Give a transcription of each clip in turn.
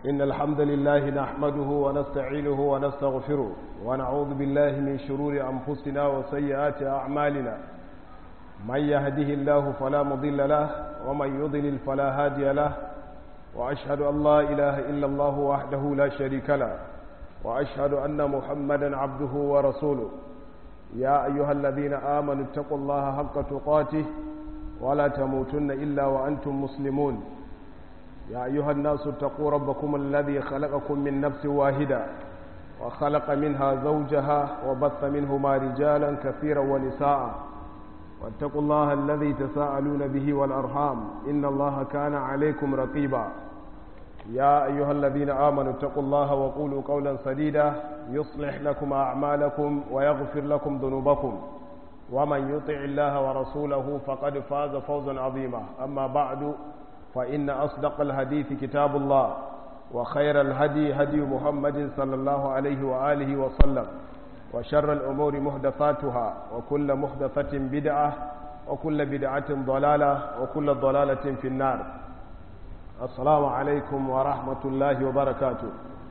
إن الحمد لله نحمده ونستعينه ونستغفره ونعوذ بالله من شرور أنفسنا وسيئات أعمالنا من يهده الله فلا مضل له ومن يضلل فلا هادي له وأشهد أن لا إله إلا الله وحده لا شريك له وأشهد أن محمدا عبده ورسوله يا أيها الذين آمنوا اتقوا الله حق تقاته ولا تموتن إلا وأنتم مسلمون يا أيها الناس اتقوا ربكم الذي خلقكم من نفس واحدة وخلق منها زوجها وبث منهما رجالا كثيرا ونساء واتقوا الله الذي تساءلون به والأرحام إن الله كان عليكم رقيبا يا أيها الذين آمنوا اتقوا الله وقولوا قولا سديدا يصلح لكم أعمالكم ويغفر لكم ذنوبكم ومن يطع الله ورسوله فقد فاز فوزا عظيما أما بعد فإن أصدق الحديث كتاب الله وخير الهدي هدي محمد صلى الله عليه وآله وسلم وشر الأمور محدثاتها وكل محدثة بدعة وكل بدعة ضلالة وكل ضلالة في النار السلام عليكم ورحمة الله وبركاته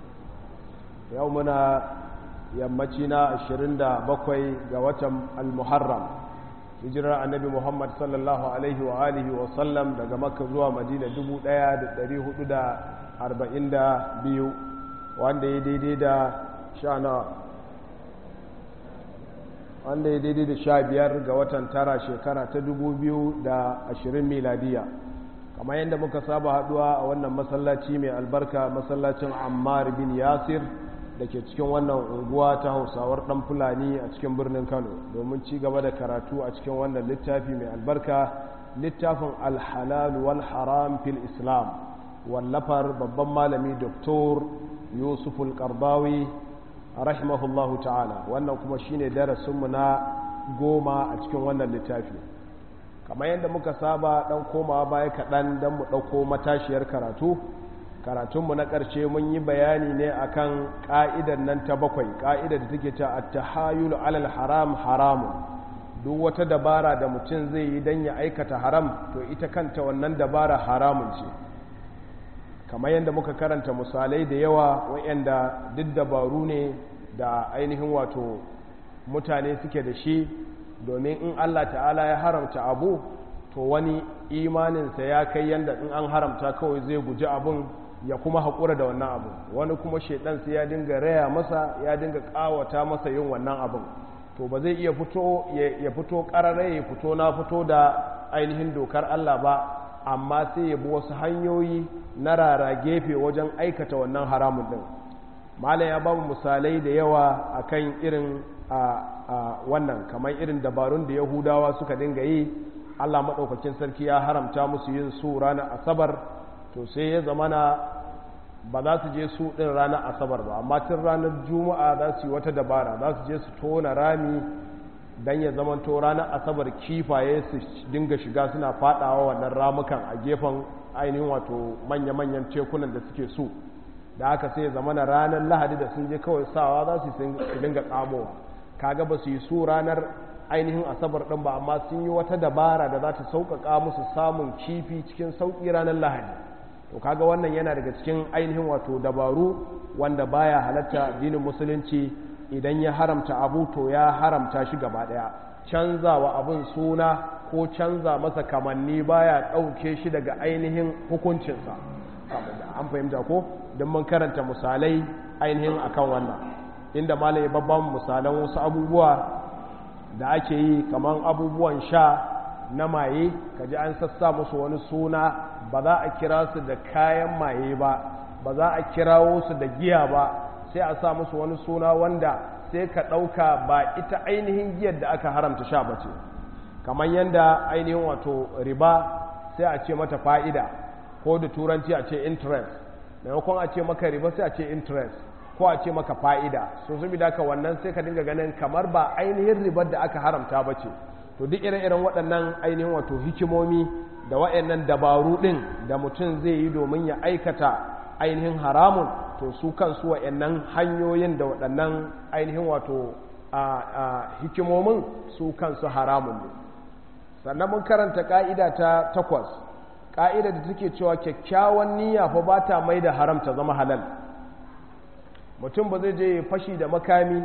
يومنا يمتنا الشرين بقوي قوة المحرم hijirar annabi muhammad sallallahu alaihi wa alihi wa sallam daga makka zuwa madina 1442 wanda ya daidai da sha na wanda ya daidai da sha biyar ga watan tara shekara ta 2020 miladiya kamar yadda muka saba haduwa a wannan masallaci mai albarka masallacin ammar bin yasir da ke cikin wannan unguwa ta hausawar dan fulani a cikin birnin kano domin ci gaba da karatu a cikin wannan littafi mai albarka littafin alhalal wal haram fil islam wallafar babban malami doktor yusuf al-qardawi rahimahullahu ta'ala wannan kuma shine darasinmu na goma a cikin wannan littafi kamar yadda muka saba dan komawa baya kaɗan don mu ɗauko matashiyar karatu karatunmu na ƙarshe mun yi bayani ne akan ƙa'idar nan ta bakwai ƙa'idar da take ta attahayulu alal haram haramun duk wata dabara da mutum zai yi don ya aikata haram to ita kanta wannan dabara haramun ce kamar yadda muka karanta misalai da yawa wa'yanda duk dabaru ne da ainihin wato mutane suke da shi domin in allah ta'ala ya haramta abu to wani imaninsa ya kai yadda in an haramta kawai zai guji abun ya kuma haƙura da wannan abu wani kuma shaidan sai ya dinga raya masa ya dinga ƙawata masa yin wannan abin to ba zai iya fito ya fito ƙarare ya fito na fito da ainihin dokar Allah ba amma sai ya bi wasu hanyoyi na rara gefe wajen aikata wannan haramun din malam ya ba mu misalai da yawa akan irin wannan kamar irin dabarun da yahudawa suka dinga yi Allah maɗaukakin sarki ya haramta musu yin su ranar asabar to sai ya zamana ba za su je su ɗin ranar asabar ba amma tun ranar juma'a za su yi wata dabara za su je su tona rami don ya zamanto ranar asabar kifaye su dinga shiga suna fadawa wannan ramukan a gefen ainihin wato manya-manyan tekunan da suke so da haka sai ya zamana ranar lahadi da sun je kawai sawa za su dinga tsamowa kaga ba su yi su ranar ainihin asabar ɗin ba amma sun yi wata dabara da za ta sauƙaƙa musu samun kifi cikin sauƙi ranar lahadi to kaga wannan yana daga cikin ainihin wato dabaru wanda baya halatta addinin musulunci idan ya haramta abu to ya haramta shi gaba daya canzawa abun suna ko canza masa kamanni baya dauke shi daga ainihin hukuncinsa an fahimta ko don mun karanta misalai ainihin akan wannan inda malai babban misalan wasu abubuwa da ake yi kamar abubuwan sha na maye kaji an sassa musu wani suna ba za a kira su da kayan maye ba ba za a kirawo su da giya ba sai a sa musu wani suna wanda sai ka ɗauka ba ita ainihin giyar da aka haramta sha ba ce kamar yadda ainihin wato riba sai a ce mata fa'ida ko da turanci a ce interest maimakon a ce maka riba sai a ce interest ko a ce maka fa'ida so zubi da ka wannan sai ka dinga ganin kamar ba ainihin ribar da aka haramta ba ce to duk ire-iren waɗannan ainihin wato hikimomi da waɗannan dabaru ɗin da mutum zai yi domin ya aikata ainihin haramun to su kansu waɗannan hanyoyin da waɗannan ainihin wato hikimomin su kansu haramun ne sannan mun karanta ƙa'ida ta takwas ƙa'ida da take cewa kyakkyawan niyya fa ba ta mai da haram ta zama halal mutum ba zai je ya fashi da makami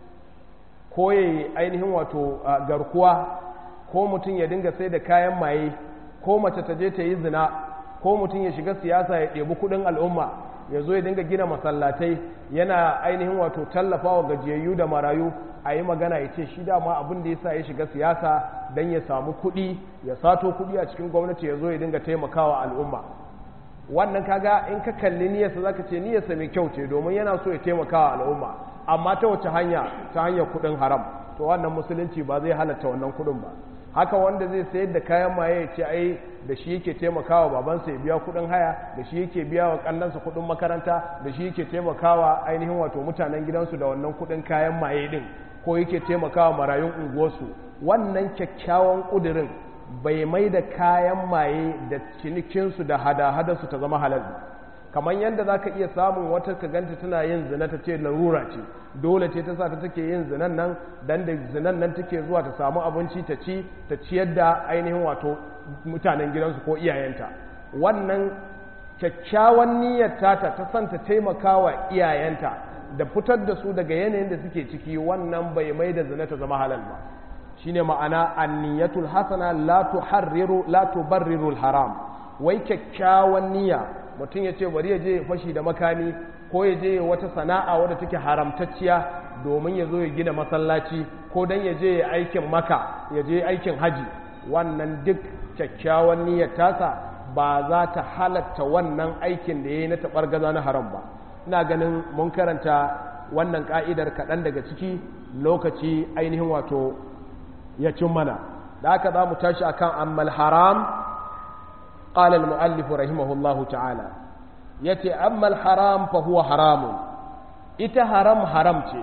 ko ya yi ainihin wato garkuwa ko mutum ya dinga sai da kayan maye ko mace ta je ta yi zina ko mutum ya shiga siyasa ya ɗebi kuɗin al'umma ya zo ya dinga gina masallatai yana ainihin wato tallafawa gajiyayyu da marayu a yi magana ya ce shi dama abin da ya sa ya shiga siyasa don ya samu kuɗi ya sato kuɗi a cikin gwamnati ya zo ya dinga taimakawa al'umma wannan kaga in ka kalli niyyarsa za ka ce niyyarsa mai kyau ce domin yana so ya taimakawa al'umma amma ta wace hanya ta hanyar kuɗin haram to wannan musulunci ba zai halatta wannan kuɗin ba haka wanda zai sayar da kayan maye ya ce ai da shi yake taimakawa babansa ya biya kudin haya da shi yake biya wa kannansa kudin makaranta da shi yake taimakawa ainihin wato mutanen gidansu da wannan kudin kayan maye din ko yake taimakawa marayun unguwarsu wannan kyakkyawan kudirin bai mai da kayan maye da cinikinsu da hada-hadarsu ta zama halal kamar yadda za ka iya samun wata ka ganta tana yin zina ta ce larura ce dole ce ta sa ta take yin zinan nan dan da zinan nan take zuwa ta samu abinci ta ci ta ciyar da ainihin wato mutanen gidansu ko iyayenta wannan kyakkyawan niyyar tata ta san ta taimaka wa iyayenta da fitar da su daga yanayin da suke ciki wannan bai mai da zina ta zama halal ba shine ma'ana anniyatul hasana la tuharriru la tubarriru haram wai kyakkyawan niyya mutum ya ce bari ya je fashi da makami ko ya je wata sana'a wadda take haramtacciya domin ya zo ya gina masallaci ko don ya je aikin maka ya je aikin haji wannan duk kyakkyawan niyyar tasa ba za ta halatta wannan aikin da ya yi na taɓargaza na haram ba ina ganin mun karanta wannan ka'idar kaɗan daga ciki lokaci ainihin wato ya cin mana da haka za mu tashi akan ammal haram قال المؤلف رحمه الله تعالى يتي أما الحرام فهو حرام إتا حرام حرام تي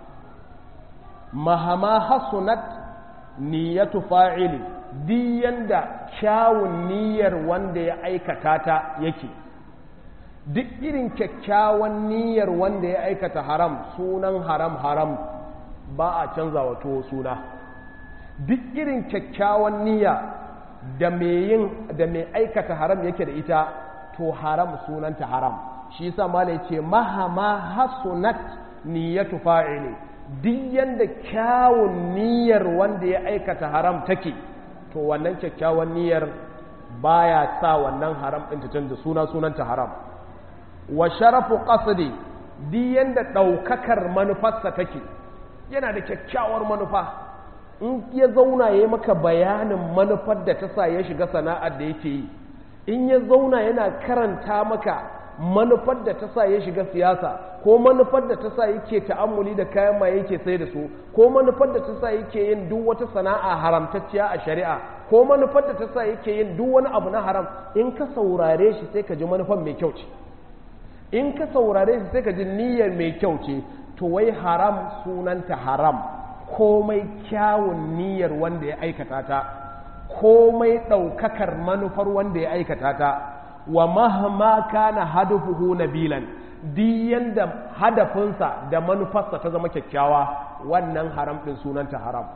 مهما حسنت نية فاعل diyan da kyawun niyyar wanda ya aikata ta yake duk irin kyakkyawan niyyar wanda ya aikata haram sunan haram haram ba a canza wato suna duk irin kyakkyawan niyya da mai yin da mai aikata haram yake da ita to haram sunanta haram shi yasa mala yace mahama hasunat niyyatu fa'ili duk yanda kyawun niyyar wanda ya aikata haram take to wannan kyakkyawan niyyar baya sa wannan haram din ta canza suna sunanta haram wa sharafu qasdi duk yanda daukakar manufarsa take yana da kyakkyawar manufa in ya zauna ya yi maka bayanin manufar da ta sa ya shiga sana'ar da yake yi in ya zauna yana karanta maka manufar da ta sa ya shiga siyasa ko manufar da ta sa yake ta'ammuli da kayan maye yake sai da su ko manufar da ta sa yake yin duk wata sana'a haramtacciya a shari'a ko manufar da ta sa yake yin duk wani abu na haram in ka saurare shi sai ka ji manufar mai kyau ce in ka saurare shi sai ka ji niyyar mai kyau ce to wai haram sunanta haram komai kyawun niyyar wanda ya aikata ta komai ɗaukakar manufar wanda ya aikata ta wa mahama kana hadafuhu nabilan duk yanda hadafinsa da manufarsa ta zama kyakkyawa wannan haram ɗin sunanta haram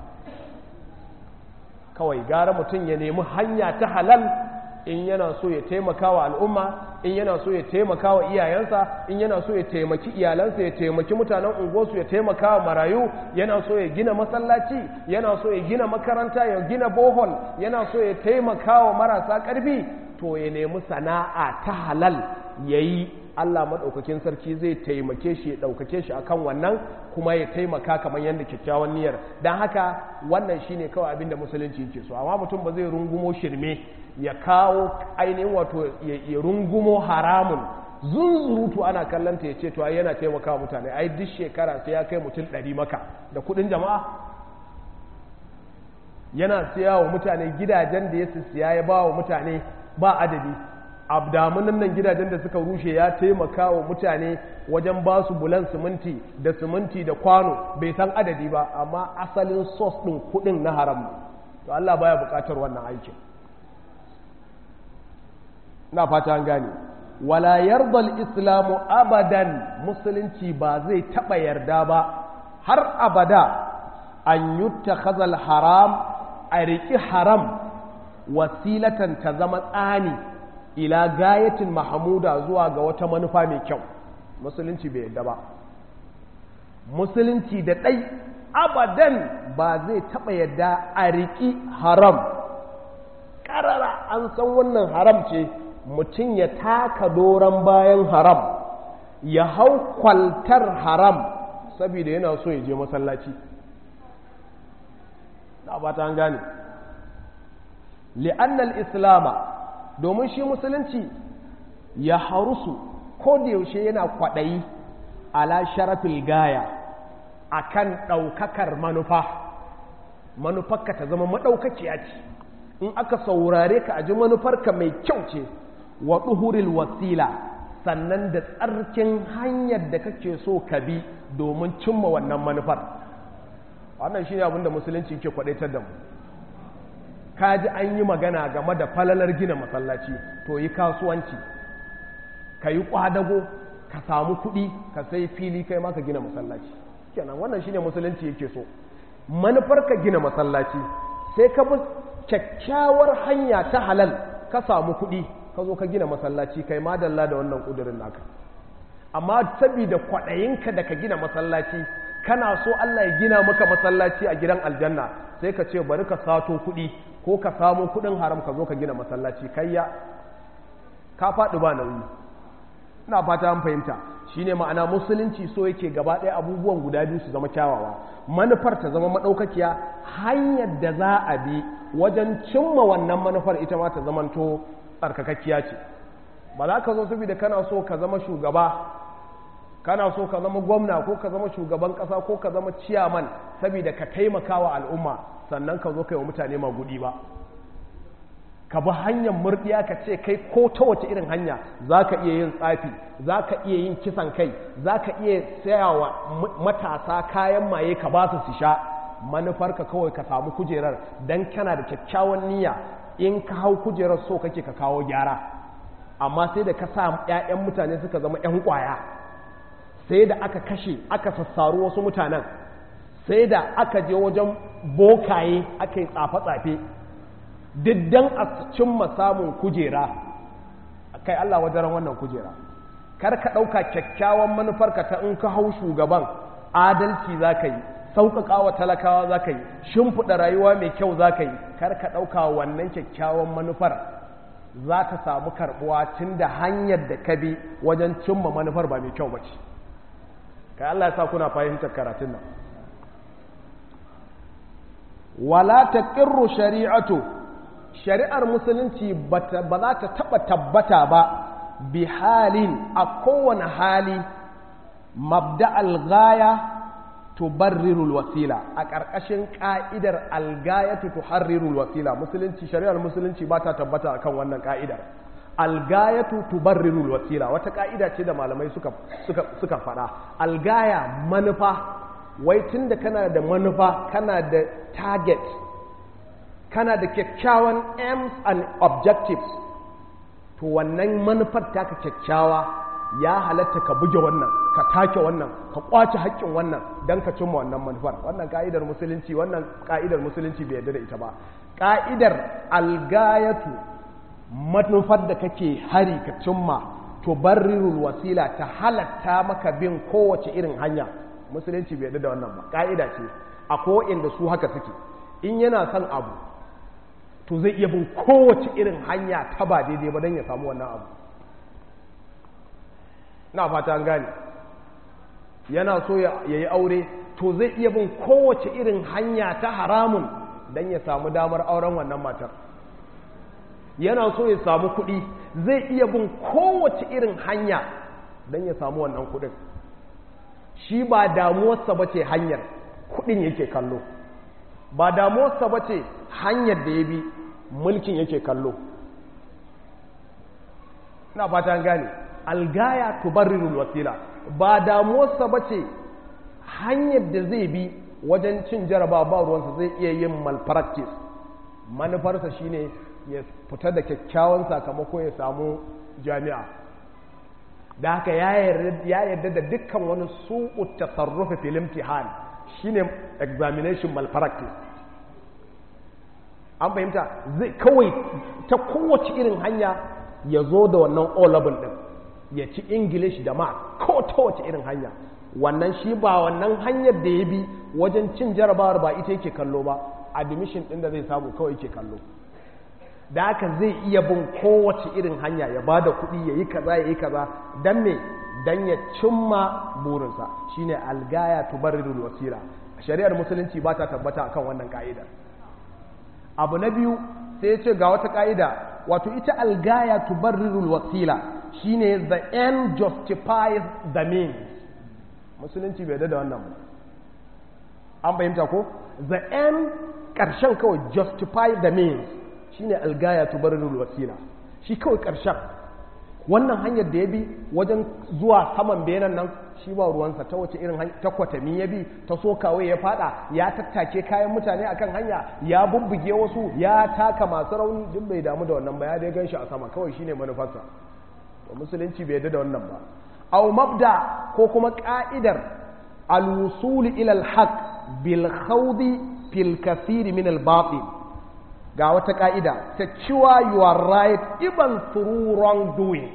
kawai gara mutum ya nemi hanya ta halal in yana so ya taimaka wa al'umma in yana so ya taimaka wa iyayensa in yana so ya taimaki iyalansa ya taimaki mutanen unguwarsu ya taimaka wa marayu yana so ya gina masallaci yana so ya gina makaranta ya gina bohol yana so ya taimaka wa marasa ƙarfi to ya nemi sana'a ta halal ya yi Allah maɗaukakin sarki zai taimake shi ya ɗaukake shi akan wannan kuma ya taimaka kamar yadda kyakkyawan niyyar don haka wannan shine kawai abin da musulunci yake so amma mutum ba zai rungumo shirme ya kawo ainihin wato ya rungumo haramun zunzurutu ana kallanta ya ce to ai yana taimaka mutane ai duk shekara sai ya kai mutum ɗari maka da kuɗin jama'a yana siya wa mutane gidajen da ya siya ya ba wa mutane ba adadi abdamunan nan gidajen da suka rushe ya taimaka wa mutane wajen ba su bulan siminti da siminti da kwano bai san adadi ba amma asalin sos ɗin kuɗin na haram to Allah baya buƙatar wannan aikin na fata an gane wala yardal islamu abadan musulunci ba zai taɓa yarda ba har abada an yutta haram a riƙi haram wasilatan ta zama tsani ila gayatin mahamuda zuwa ga wata manufa mai kyau musulunci bai yadda ba musulunci da ɗai abadan ba zai taɓa yadda a riƙi haram ƙarara an san wannan haram ce mutum ya taka doron bayan haram ya hau kwaltar haram saboda yana so ya je masallaci na ba ta gane li'annal islama domin shi musulunci ya harusu ko da yaushe yana kwaɗayi ala sharafil gaya akan ɗaukakar manufa manufarka ta zama maɗaukaciya ce in aka saurare ka a ji manufarka mai kyau ce wa ɗuhuril wasila sannan da tsarkin hanyar da kake so ka bi domin cimma wannan manufar wannan shi ne abinda musulunci ke kwaɗaitar da mu ka ji an yi magana game da falalar gina masallaci to yi kasuwanci ka yi ƙwadago ka samu kuɗi ka sai fili kai ma ka gina masallaci kenan wannan shine musulunci yake so manufar ka gina masallaci sai ka bi kyakkyawar hanya ta halal ka samu kuɗi ka zo ka gina masallaci kai madalla da wannan ƙudurin naka amma saboda kwaɗayinka da ka gina masallaci kana so Allah ya gina maka masallaci a gidan aljanna sai ka ce bari ka sato kuɗi ko ka samu kuɗin haram ka zo ka gina masallaci kayya ka faɗi ba nauyi ina fata an fahimta shine ma'ana musulunci so yake gaba ɗaya abubuwan guda biyu su zama kyawawa manufar ta zama maɗaukakiya hanyar da za a bi wajen cimma wannan manufar ita ma ta zamanto tsarkakakkiya ce ba za ka zo saboda kana so ka zama shugaba kana so ka zama gwamna ko ka zama shugaban ƙasa ko ka zama ciyaman saboda ka taimaka wa al'umma sannan ka zo kai wa mutane magudi ba ka bi hanyar murdiya ka ce kai ko ta wace irin hanya za ka iya yin tsafi za ka iya yin kisan kai za ka iya sayawa matasa kayan maye ka ba su su sha manufarka kawai ka samu kujerar don kana da kyakkyawan niyya in ka hau kujerar so kake ka kawo gyara amma sai da ka sa 'ya'yan mutane suka zama 'yan kwaya sai da aka kashe aka sassaru wasu mutanen sai da aka je wajen bokaye aka yi tsafe-tsafe diddan a cimma samun kujera kai Allah wajen wannan kujera kar ka ɗauka kyakkyawan manufarka ta in ka hau shugaban adalci za ka yi sauƙaƙa wa talakawa za ka yi shimfiɗa rayuwa mai kyau za ka yi kar ka ɗauka wannan kyakkyawan manufar za ta samu karɓuwa tun da hanyar da ka bi wajen cimma manufar ba mai kyau ba ce kai Allah ya sa kuna fahimtar karatun nan wala taqirru shari'atu shari'ar musulunci ba za ta taba tabbata ba bi halin a kowane hali mabda algaya tubarrirul wasila a ƙarƙashin ƙa'idar algayatu tuharrirul wasila musulunci shari'ar musulunci ba ta tabbata akan wannan ƙa'idar algayatu tubarrirul wasila wata ƙa'ida ce da malamai suka suka suka faɗa algaya manufa wai tunda kana da manufa kana da target kana da kyakkyawan aims and objectives to wannan manufar taka kyakkyawa ya halatta ka buge wannan ka take wannan ka kwace haƙƙin wannan don ka cimma wannan manufar wannan ka'idar musulunci wannan ka'idar musulunci bai yarda da ita ba ka'idar algayatu manufar da kake hari ka cimma to barrirul wasila ta halatta maka bin kowace irin hanya musulunci bai yarda da wannan ba ka'ida ce akwai inda su haka suke in yana son abu to zai iya bin kowace irin hanya ta ba daidai ba don ya samu wannan abu na fata an gane yana so ya yi aure to zai iya bin kowace irin hanya ta haramun don ya samu damar auren wannan matar yana so ya samu kuɗi zai iya bin kowace irin hanya don ya samu wannan kuɗin shi ba damuwarsa ba ce hanyar kuɗin yake kallo ba damuwarsa ba ce hanyar da ya bi mulkin yake kallo na fata gane algaya tubarrirul wasila ba damuwarsa ba ce hanyar da zai bi wajen cin jaraba ba ruwansa zai iya yin malpractice manufarsa shine ya fita da kyakkyawan sakamako ya samu jami'a da haka ya yarda da dukkan wani su'u tasarrufi fil imtihan shine examination malpractice an fahimta zai kawai ta kowace irin hanya ya zo da wannan o level din ya ci english da ma ko ta wace irin hanya wannan shi ba wannan hanyar da ya bi wajen cin jarabawar ba ita yake kallo ba admission din da zai samu kawai yake kallo da haka zai iya bin kowace irin hanya ya ba da kuɗi ya yi kaza ya yi kaza don me don ya cimma burinsa shine algaya tubarrirul wasila shari'ar musulunci ba ta tabbata akan wannan ka'idar abu na biyu sai ya ce ga wata ka'ida wato ita algaya tubarrirul wasila shine the end justifies the means musulunci bai da wannan ba an fahimta ko the end ƙarshen kawai justify the means shine algaya tubarrirul wasila shi kawai ƙarshen wannan hanyar da ya bi wajen zuwa saman benan nan shi ba ruwansa ta wace irin ta kwatami ya bi ta sokawai ya fada ya tattake kayan mutane akan hanya ya bubbuge wasu ya taka masu rauni duk bai damu da wannan ba ya dai ganshi a sama kawai shine manufarsa to musulunci bai yarda da wannan ba aw mabda ko kuma ka'idar al-wusul ila al-haq bil khawdi fil kathir min al-batil ga wata ka'ida ta cewa you are right even through wrongdoing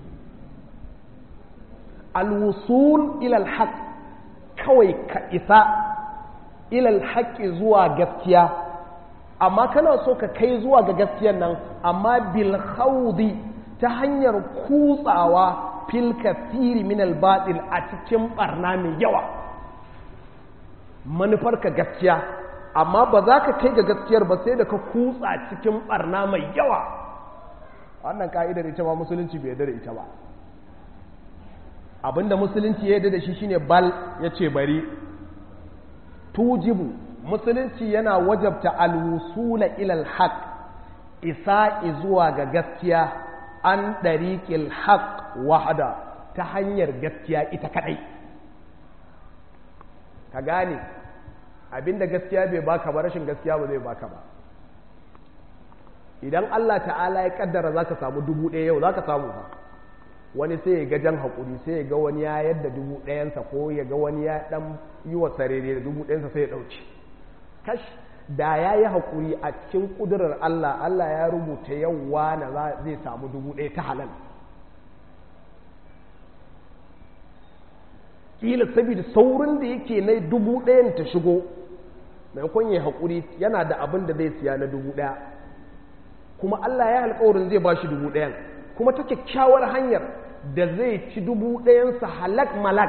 alwusul ilal haq kawai ka isa ilal haƙi zuwa gaskiya amma kana so ka kai zuwa ga gaskiyan nan amma bil khawdi ta hanyar kutsawa fil kathiri min al batil a cikin barna mai yawa manufar ka gaskiya amma ba za ka kai ga gaskiyar ba sai da ka kutsa cikin barna mai yawa wannan ka'idar ita ma musulunci bai yarda da ita ba abinda musulunci ya yarda da shi shine bal ya ce bari tujibu musulunci yana wajabta alwusula ilal haq isa zuwa ga gaskiya an ɗariƙil haq wahada ta hanyar gaskiya ita kaɗai ka gane abinda gaskiya bai baka ba rashin gaskiya ba zai baka ba idan Allah ta'ala ya kaddara za ka samu dubu ɗaya yau za ka samu ba wani sai ya ga jan haƙuri sai ya ga wani ya yadda dubu ɗayansa ko ya ga wani ya ɗan yi wa sarere da dubu ɗayansa sai ya ɗauki kash da ya yi haƙuri a cikin ƙudurar Allah Allah ya rubuta yauwa na zai samu dubu ɗaya ta halal ƙila saboda saurin da yake na dubu ɗayan ta shigo maimakon ya haƙuri yana da abin da zai siya na dubu ɗaya kuma Allah ya alƙawarin zai ba shi dubu ɗayan kuma ta kyakkyawar hanyar da zai ci dubu ɗayansa halak malak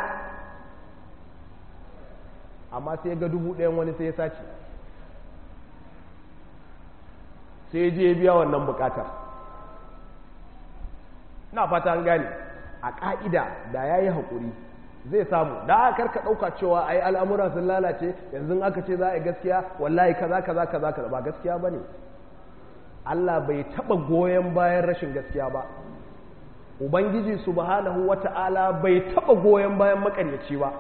amma sai ga dubu ɗayan wani sai ya sace sai je biya wannan bukatar na fata an gane a ƙa'ida da ya yi haƙuri zai samu da aka karka ɗauka cewa ai al'amura sun lalace yanzu aka ce za a yi gaskiya wallahi kaza kaza kaza kaza ba gaskiya ba ne Allah bai taɓa goyon bayan rashin gaskiya ba Ubangiji subhanahu wata'ala bai taɓa goyon bayan makaryaci ba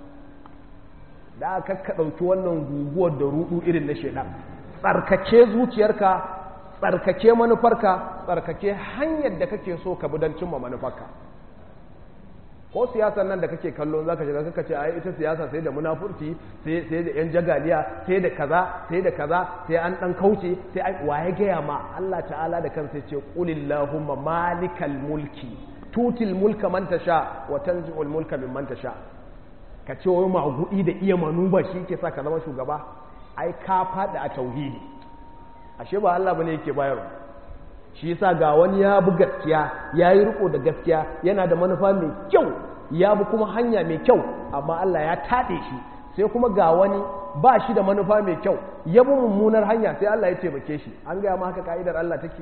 da aka ka ɗauki wannan guguwar da rudu irin na shaidan tsarkake zuciyarka tsarkake manufarka tsarkake hanyar da kake so ka bi don cimma manufarka ko siyasar nan da kake kallo zaka shiga kaka ce ai ita siyasa sai da munafurci sai sai da yan jagaliya sai da kaza sai da kaza sai an dan kauce sai ai waye gaya ma Allah ta'ala da kansa ce qulillahumma malikal mulki tutil mulka man tasha wa tanzi'ul mulka mimman tasha ka ce wai magudi da iya manuba shi yake sa ka zama shugaba ai ka fada a tauhidi ashe ba Allah bane yake bayarwa shi yasa ga wani ya bi gaskiya ya yi riko da gaskiya yana da manufa mai kyau ya bi kuma hanya mai kyau amma Allah ya taɗe shi sai kuma ga wani ba shi da manufa mai kyau ya bi mummunar hanya sai Allah ya taimake shi an gaya ma haka ka'idar Allah take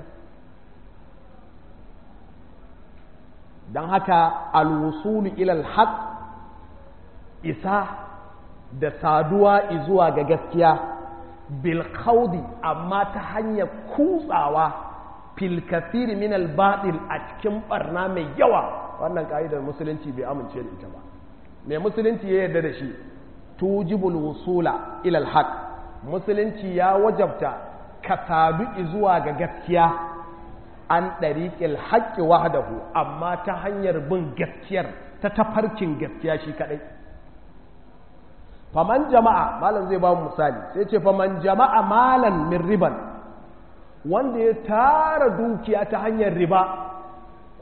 don haka alwusulu ilal haq isa da saduwa zuwa ga gaskiya bil amma ta hanyar kutsawa fil kathiri min al batil a cikin barna mai yawa wannan ka'idar musulunci bai amince da ita ba mai musulunci ya yarda da shi tujibul wusula ila al haq musulunci ya wajabta ka sadu zuwa ga gaskiya an dariqil haqqi wahdahu amma ta hanyar bin gaskiyar ta tafarkin gaskiya shi kadai faman jama'a malam zai ba mu misali sai ce faman jama'a malan min riban wanda ya tara dukiya ta hanyar riba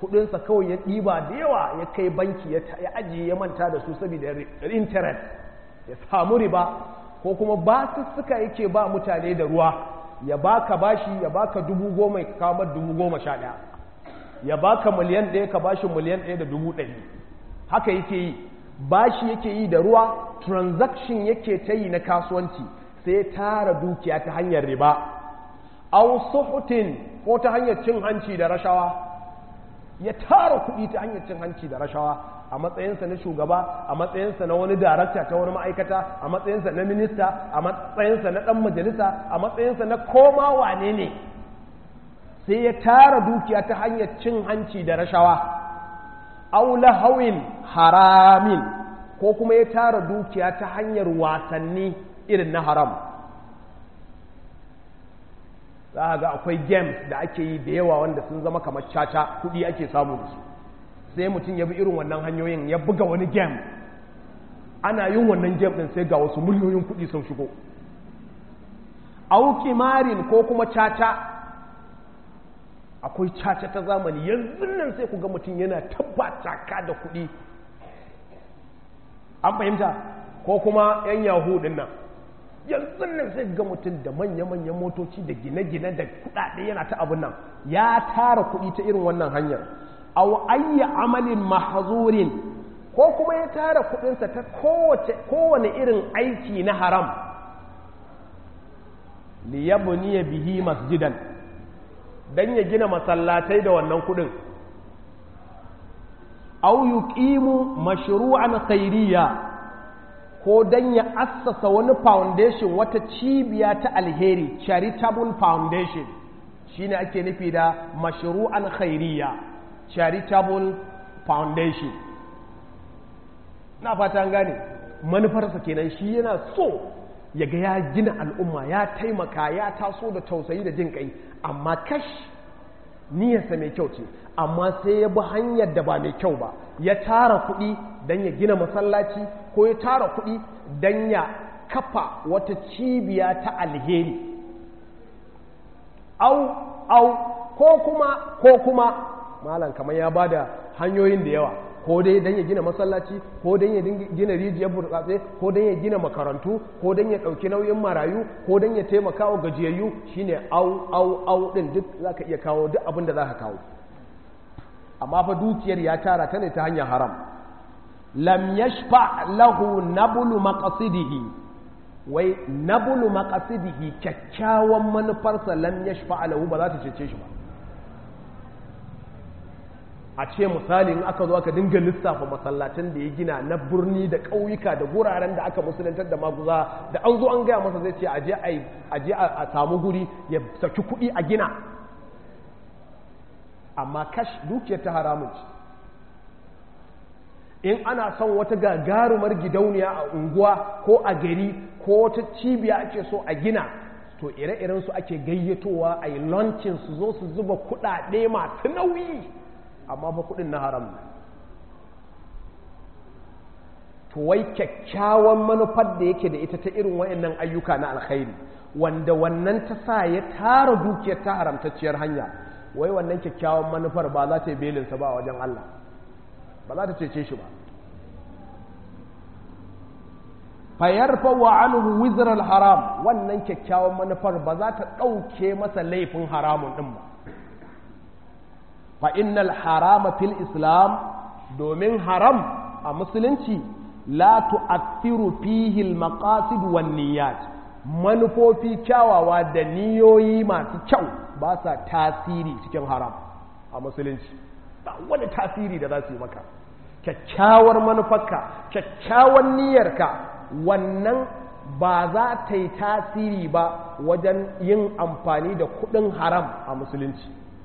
kudinsa kawai ya ɗiba da yawa ya kai banki ya ajiye ya manta da su saboda interest ya samu riba ko kuma basussuka yake ba mutane da ruwa ya baka bashi ya baka dubu goma ya kawo dubu goma sha ɗaya ya baka miliyan ɗaya ka bashi miliyan ɗaya da dubu ɗari haka yake yi bashi yake yi da ruwa transaction yake ta yi na kasuwanci sai ya tara dukiya ta hanyar riba au suhutin ko ta hanyar cin hanci da rashawa ya tara kuɗi ta hanyar cin hanci da rashawa a matsayinsa na shugaba a matsayinsa na wani darakta ta wani ma'aikata a matsayinsa na minista a matsayinsa na ɗan majalisa a matsayinsa na koma wane ne sai ya tara dukiya ta hanyar cin hanci da rashawa aula hawin haramin ko kuma ya tara dukiya ta hanyar wasanni irin na haram za a ga akwai games da ake yi da yawa wanda sun zama kamar caca kudi ake samu da su sai mutum ya bi irin wannan hanyoyin ya buga wani game ana yin wannan game din sai ga wasu miliyoyin kudi sun shigo auki marin ko kuma caca akwai caca ta zamani yanzu nan sai ku ga mutum yana tabbata ka da kudi an fahimta ko kuma 'yan yahu din nan yanzu nan sai ga mutum da manya-manyan motoci da gine-gine da kudade yana ta abin nan ya tara kudi ta irin wannan hanyar aw ayya amalin mahzurin ko kuma ya tara kudinsa ta kowace kowane irin aiki na haram liyabniya bihi masjidan dan ya gina masallatai da wannan kudin aw yuqimu mashru'an khairiyya ko dan ya assasa wani foundation wata cibiya ta alheri charitable foundation shine ake nufi da mashru'an khairiyya charitable foundation na fata gane manufarsa kenan shi yana so ya ga ya gina al'umma ya taimaka ya taso da tausayi da jin kai amma kash niyyarsa mai kyau ce amma sai ya bi hanyar da ba mai kyau ba ya tara kuɗi don ya gina masallaci ko ya tara kuɗi don ya kafa wata cibiya ta alheri au au ko kuma ko kuma malam kamar ya bada hanyoyin da yawa ko dai don ya gina masallaci ko don ya gina rijiyar burtsatse ko don ya gina makarantu ko don ya ɗauki nauyin marayu ko don ya taimaka wa gajiyayyu shine au au au ɗin duk za ka iya kawo duk abin da za ka kawo amma fa dukiyar ya tara ta ne ta hanyar haram lam yashfa lahu nabulu maqasidihi wai nabulu maqasidihi kyakkyawan manufarsa lam yashfa lahu ba za ta cece shi ba a ce misali in aka zo aka dinga lissafa masallacin da ya gina na birni da ƙauyuka da guraren da aka musulantar da maguza da an zo an gaya masa zai ce aje a samu guri ya saki kuɗi a gina amma kash dukiyar ta haramun ce in ana son wata gagarumar gidauniya a unguwa ko a gari ko wata cibiya ake so a gina to ire-iren su ake gayyatowa a yi launching su zo su zuba kuɗaɗe masu nauyi amma fa kudin na haram ne to wai kyakkyawan manufar da yake da ita ta irin wayannan ayyuka na alkhairi wanda wannan ta sa ya tara dukiyar ta haramtacciyar hanya wai wannan kyakkyawan manufar ba za ta yi belinsa ba a wajen Allah ba za ta cece shi ba fayarfa wa anhu wizral haram wannan kyakkyawan manufar ba za ta ɗauke masa laifin haramun ɗin ba fa'innal harama fil islam domin haram a musulunci la tu'athiru fihi al-maqasid wan niyyat manufofi kyawawa da niyoyi masu kyau ba sa tasiri cikin haram a musulunci ba wani tasiri da za su yi maka kyakkyawar manufarka kyakkyawar niyyarka wannan ba za ta yi tasiri ba wajen yin amfani da kudin haram a musulunci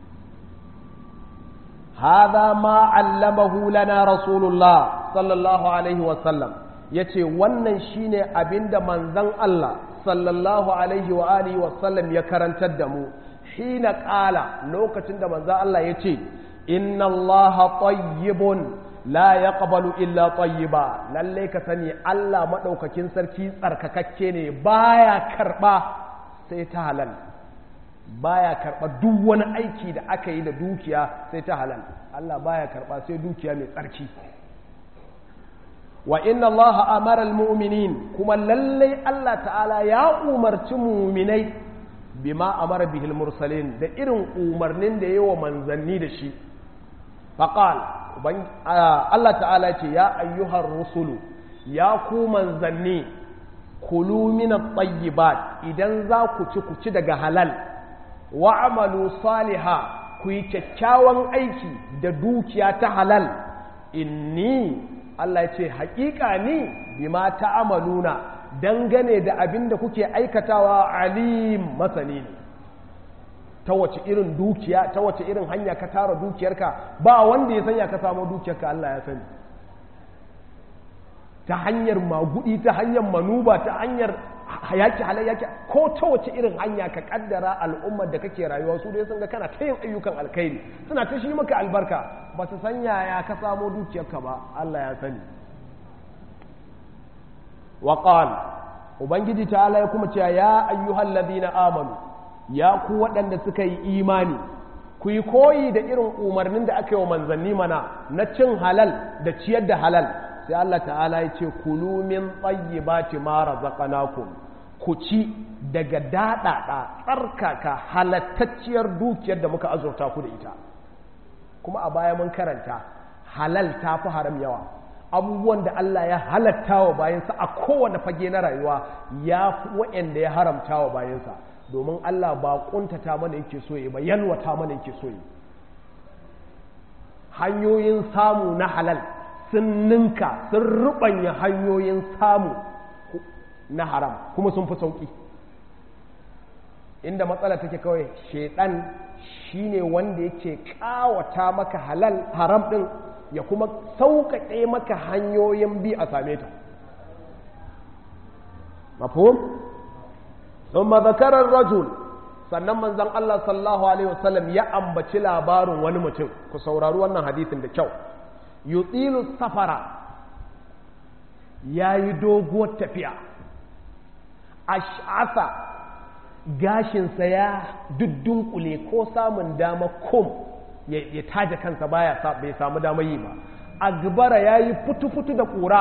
هذا ما علمه لنا رسول الله صلى الله عليه وسلم yace wannan shine abinda manzon Allah sallallahu alaihi wa alihi wa sallam ya karantar da mu hina qala lokacin da manzon Allah yace inna Allah tayyibun la yaqbalu illa tayyiba lalle ka sani Allah madaukakin sarki tsarkakakke ne baya karba sai ta halal baya karɓa duk wani aiki da aka yi da dukiya sai ta halal Allah baya karɓa sai dukiya mai tsarki wa inna Allah amara almu'minin kuma lallai Allah ta'ala ya umarci mu'minai bima amara bihil mursalin da irin umarnin da yawa manzanni da shi faqal Allah ta'ala ce ya ayyuhar rusulu ya ku manzanni kulu min at-tayyibat idan za ku ci ku ci daga halal wa amalu saliha ku yi kyakkyawan aiki da dukiya ta halal inni Allah ya ce haƙiƙa ni bima ta'amaluna dangane da abin da kuke aikatawa alim masani ne ta wace irin dukiya ta wace irin hanya ka tara dukiyarka ba wanda ya sanya ka samu dukiyarka Allah ya sani ta hanyar magudi ta hanyar manuba ta hanyar yaki halayyaki ko ta wace irin hanya ka kaddara al'ummar da kake rayuwa su dai sun ga kana ta yin ayyukan alkhairi suna ta shi maka albarka ba su san yaya ka samo dukiyarka ba Allah ya sani wa qala ubangiji ta'ala ya kuma cewa ya ayyuhal ladina amanu ya ku waɗanda suka yi imani ku yi koyi da irin umarnin da aka yi wa manzanni mana na cin halal da ciyar da halal sai Allah ta'ala ya ce kulu min tsayyibati ma razaqnakum ku ci daga daɗaɗa tsarkaka halattacciyar dukiyar da muka azurta ku da ita kuma a baya mun karanta halal ta fi haram yawa abubuwan da Allah ya halatta wa bayansa a kowane fage na rayuwa ya fi waɗanda ya haramta wa bayansa domin Allah ba ƙuntata mana yake so yi ba yalwata mana yake so yi hanyoyin samu na halal sun ninka sun rubanya hanyoyin samu na haram kuma sun fi sauƙi inda matsala take kawai shaidan shine wanda yake kawata maka halal haram ɗin ya kuma sauƙaƙe maka hanyoyin bi a same ta mafhum ثم ذكر الرجل sannan manzon Allah sallallahu alaihi wasallam ya ambaci labarin wani mutum ku saurari wannan hadisin da kyau yutilu safara yayi doguwar tafiya ash'asa gashinsa ya duddunkule ko samun dama kum ya taje kansa baya bai samu dama yi ba agbara yayi futu-futu da kura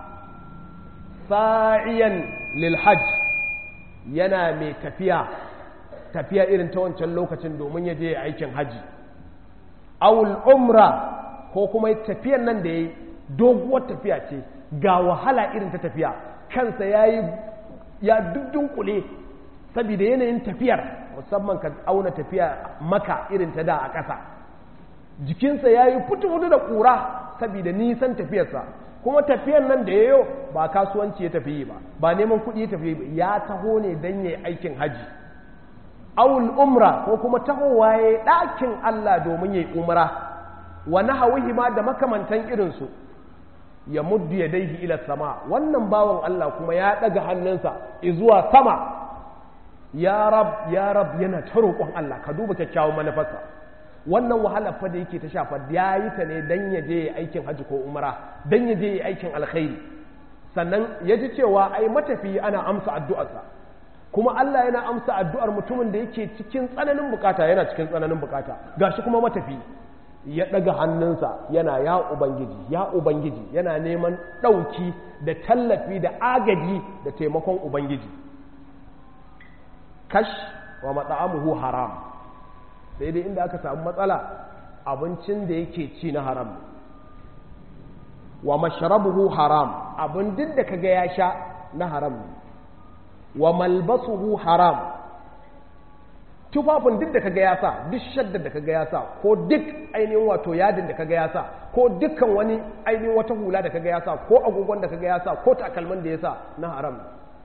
sa'iyan lil hajj yana mai tafiya tafiya irin ta wancan lokacin domin ya je aikin haji awul umra ko kuma tafiyan nan da ya yi doguwar tafiya ce ga wahala irin ta tafiya kansa ya yi ya dudunkule saboda yanayin tafiyar musamman ka auna tafiya maka irin ta da a ƙasa jikinsa ya yi fitu-fitu da ƙura saboda nisan tafiyarsa kuma tafiyan nan da ya yau ba kasuwanci ya tafi ba ba neman kuɗi ya tafi ba ya taho ne don ya aikin haji awul umra ko kuma tahowa ya yi ɗakin Allah domin ya yi umra wa nahawihi ma da makamantan irinsu ya muddu ya daihi ila sama wannan bawan Allah kuma ya ɗaga hannunsa zuwa sama ya rab ya rab yana ta roƙon Allah ka duba kyakkyawan manufarsa wannan wahala fa da yake ta shafa ya yi ta ne dan ya je aikin hajji ko umra dan ya je aikin alkhairi sannan ya ji cewa ai matafi ana amsa addu'arsa kuma Allah yana amsa addu'ar mutumin da yake cikin tsananin bukata yana cikin tsananin bukata gashi kuma matafi ya daga hannunsa yana ya ubangiji ya ubangiji yana neman ɗauki da tallafi da agaji da taimakon ubangiji kash wa mat'amuhu haram sai dai inda aka samu matsala abincin da yake ci na haram wa mashrabuhu haram abin duk da kaga ya sha na haram wa malbasuhu haram tufafin duk da kaga ya sa duk shaddar da kaga ya sa ko duk ainihin wato yadin da kaga ya sa ko dukkan wani ainihin wata hula da kaga ya sa ko agogon da kaga ya sa ko takalmin da ya sa na haram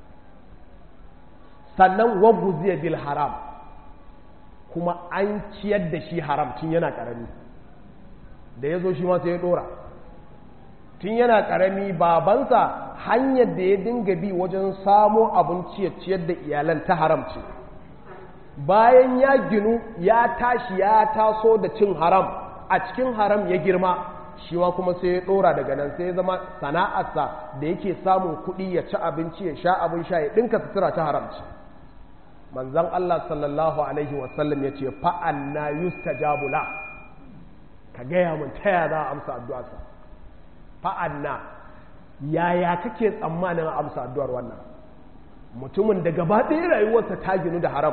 sannan waguziya bil haram kuma an ciyar da shi haram tun yana karami da ya zo shi ma sai ya dora tun yana karami babansa hanyar da ya dinga bi wajen samo abin ciyar da iyalan ta haram ce bayan ya ginu ya tashi ya taso da cin haram a cikin haram ya girma shi ma kuma sai ya dora daga nan sai ya zama sana'arsa da yake samun kuɗi ya ci abinci ya sha abin sha ya ɗinka sutura ta haram ce manzon Allah sallallahu alaihi wasallam ya ce fa'anna yustajabu la ka gaya mun taya za a amsa addu'arsa fa'anna yaya kake tsammanin a amsa addu'ar wannan mutumin da gaba ɗaya rayuwarsa ta ginu da haram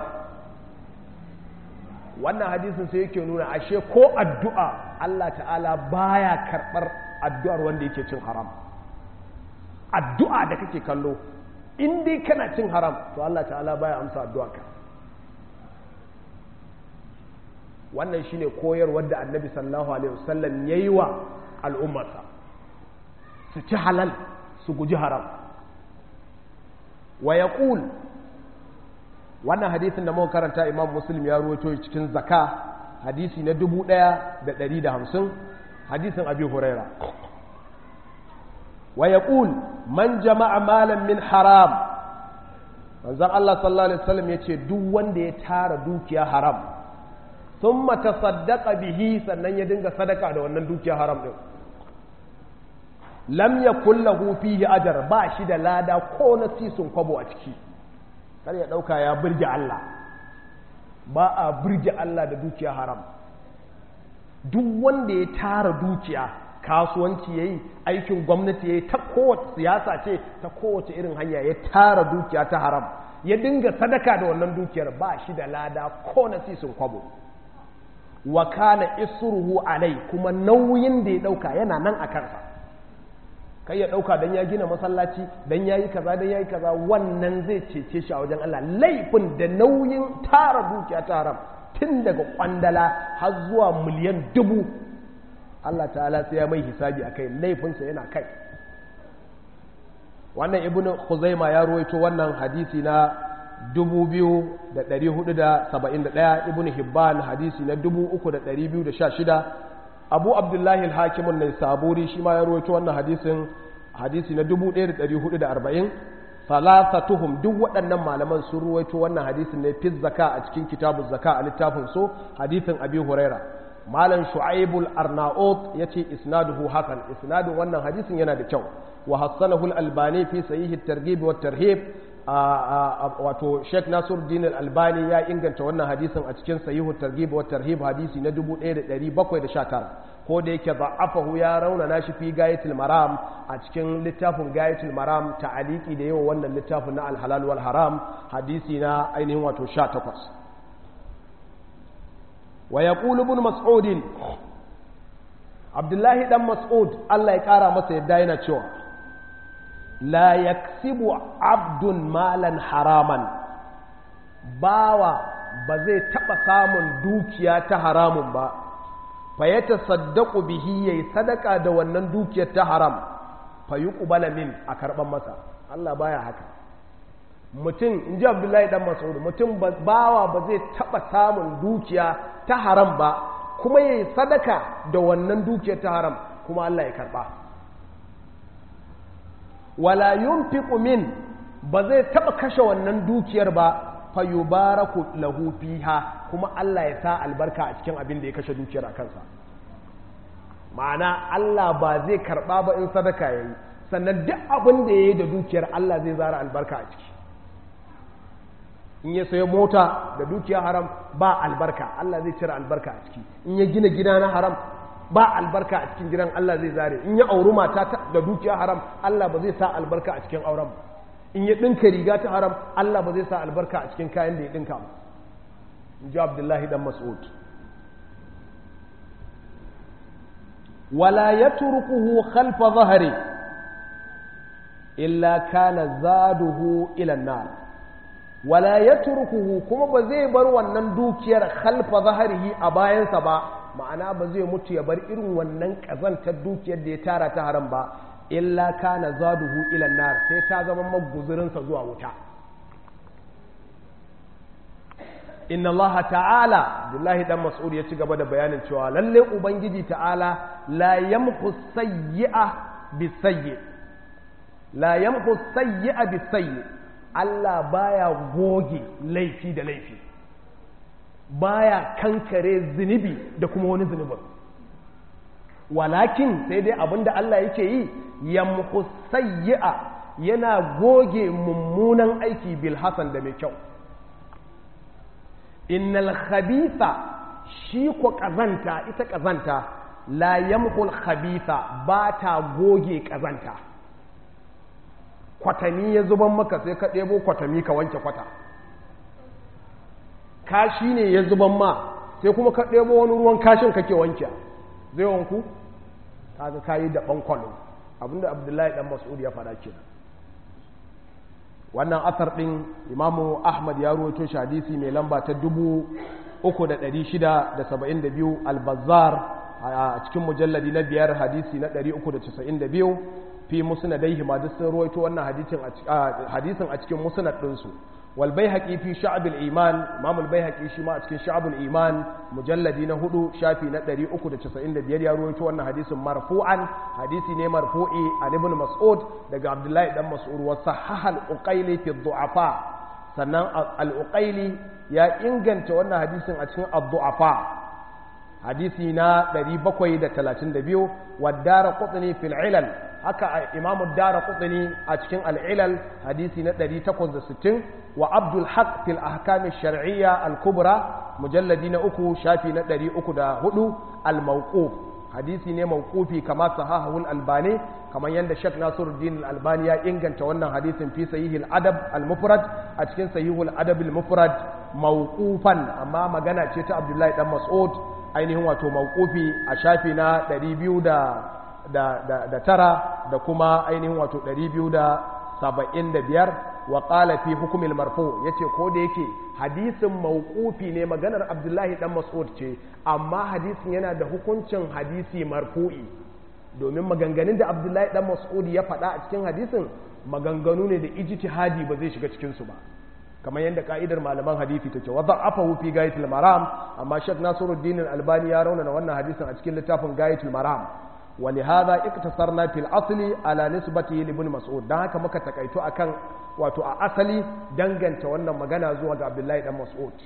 wannan hadisin sai yake nuna ashe ko addu'a Allah ta'ala baya karɓar addu'ar wanda yake cin haram addu'a da kake kallo in dai kana cin haram to Allah ta'ala baya amsa addu'a ka wannan shine koyarwar da annabi sallallahu alaihi wasallam yayi wa al'ummarsa su ci halal su guji haram wa yaqul wannan hadisin da muka karanta imam muslim ya ruwaito cikin zaka hadisi na 1150 hadisin abi huraira wa yaqul man jama'a malan min haram manzon Allah sallallahu alaihi wasallam yace duk wanda ya tara dukiya haram thumma tasaddaqa bihi sannan ya dinga sadaka da wannan dukiya haram din lam yakul lahu fihi ajr ba shi da lada ko na sisun kwabo a ciki kar ya dauka ya burge Allah ba a burge Allah da dukiya haram duk wanda ya tara dukiya kasuwanci yayi aikin gwamnati yayi ta kowace siyasa ce ta kowace irin hanya ya tara dukiya ta haram ya dinga sadaka da wannan dukiyar ba shi da lada ko na sisin kwabo wa kana isruhu alai kuma nauyin da ya dauka yana nan a kansa kai ya dauka dan ya gina masallaci dan yayi kaza dan yayi kaza wannan zai cece shi a wajen Allah laifin da nauyin tara dukiya ta haram tun daga kwandala har zuwa miliyan dubu Allah ta'ala sai ya mai hisabi akai laifinsa yana kai wannan ibnu khuzaima ya ruwaito wannan hadisi na 2471 ibnu hibban hadisi na 3216 abu abdullahi al-hakim an-naisaburi shi ma ya ruwaito wannan hadisin hadisi na 1440 salasatuhum duk waɗannan malaman sun ruwaito wannan hadisin ne fi zaka a cikin kitabu zaka a littafin so hadisin abi huraira malam shu'aibul arnaut yace isnaduhu hasan isnadin wannan hadisin yana da kyau wa hassanahu al-albani fi sahih at-targhib wa tarhib wato Sheikh Nasiruddin al-Albani ya inganta wannan hadisin a cikin sahih at-targhib wa tarhib hadisi na 1719 ko da yake da'afahu ya raunana shi fi gayatul maram a cikin littafin gayatul maram ta'aliki da yawa wannan littafin na al-halal wal haram hadisi na ainihin wato 18 wa yaqulu ibn mas'ud Abdullahi dan Mas'ud Allah ya kara masa yadda yana cewa la yaksibu abdun malan haraman bawa ba zai taba samun dukiya ta haramun ba fa ya tasaddaqu bihi yayi sadaka da wannan dukiyar ta haram fa yuqbala min a karban masa Allah baya haka mutum in ji Abdullahi dan Mas'ud mutum bawa ba zai taba samun dukiya ta haram ba kuma yayi sadaka da wannan dukiyar ta haram kuma Allah ya karba wala yunfiqu min ba zai taba kashe wannan dukiyar ba fa yubaraku lahu fiha kuma Allah ya sa albarka a cikin abin da ya kashe dukiyar a kansa ma'ana Allah ba zai karba ba in sadaka yayi sannan duk abin da yayi da dukiyar Allah zai zara albarka a ciki in ya sayo mota da dukiya haram ba albarka Allah zai cire albarka a ciki in ya gina gida na haram ba albarka a cikin gidan Allah zai zare in ya auri mata da dukiya haram Allah ba zai sa albarka a cikin auren in ya ɗinka riga ta haram Allah ba zai sa albarka a cikin kayan da ya ɗinka ba in ji Abdullahi dan Mas'ud wala yatrukuhu khalfa zahri illa kana zaduhu ila nar wala yatrukuhu kuma ba zai bar wannan dukiyar khalfa zahrihi a bayansa ba ma'ana ba zai mutu ya bar irin wannan ƙazantar dukiyar da ya tara ta haram ba illa kana zaduhu ila nar sai ta zama maguzurinsa zuwa wuta inna Allah ta'ala Abdullahi dan Mas'ud ya ci gaba da bayanin cewa lalle ubangiji ta'ala la yamhu sayyi'a bisayyi la yamhu sayyi'a bisayyi Allah baya goge laifi da laifi baya kankare zunubi da kuma wani zunubin walakin sai dai abinda Allah yake yi yamhu sayyi'a yana goge mummunan aiki bil hasan da mai kyau innal khabitha shi ko kazanta ita kazanta la yamhul khabitha ba ta goge kazanta kwatami ya zuban maka sai ka ɗebo kwatami ka wanke kwata kashi ne ya zuban ma sai kuma ka ɗebo wani ruwan kashin kake wanke zai wanku kaga kayi da ɓankwalo abinda abdullahi ɗan mas'ud ya faɗa kenan wannan asar ɗin imamu ahmad ya ruwaito shi hadisi mai lamba ta dubu uku da ɗari shida da saba'in da biyu albazar a cikin mujalladi na biyar hadisi na ɗari uku da casa'in da biyu fi musnadaihi ma duk sun ruwaito wannan hadisin a cikin musnad ɗinsu wal baihaqi fi sha'bul iman imam al baihaqi shi ma a cikin sha'bul iman mujalladi na hudu shafi na 395 ya ruwaito wannan hadisin marfu'an hadisi ne marfu'i an ibn mas'ud daga abdullahi dan mas'ud wa sahaha al uqayli fi du'afa sannan al uqayli ya inganta wannan hadisin a cikin ad-du'afa hadisi na 732 wa daraqutni fil ilal haka imamu dara kutsini a cikin al'ilal hadisi na 860 wa abdul haq fil ahkami shar'iyya al-kubra mujalladi na uku shafi na 304 al-mawquf hadisi ne mawqufi kama sahahul albani kamar yadda shek nasiruddin al-albani ya inganta wannan hadisin fi sahihil adab al-mufrad a cikin sahihul adab al-mufrad mawqufan amma magana ce ta abdullahi dan mas'ud ainihin wato mawqufi a shafi na 200 da da tara da kuma ainihin wato ɗari biyu da saba'in da biyar wa ƙala fi hukumil marfu ya ce ko da yake hadisin mawqufi ne maganar abdullahi dan mas'ud ce amma hadisin yana da hukuncin hadisi marfu'i domin maganganun da abdullahi dan mas'ud ya faɗa a cikin hadisin maganganu ne da ijtihadi ba zai shiga cikinsu ba kamar yadda ka'idar malaman hadisi take wa da'afahu fi gayatul maram amma shek nasiruddin albani ya raunana wannan hadisin a cikin littafin gayatul maram ولهذا اقتصرنا في الاصل على نسبته لابن مسعود dan haka muka takaito akan wato a asali danganta wannan magana zuwa ga Abdullahi dan Mas'ud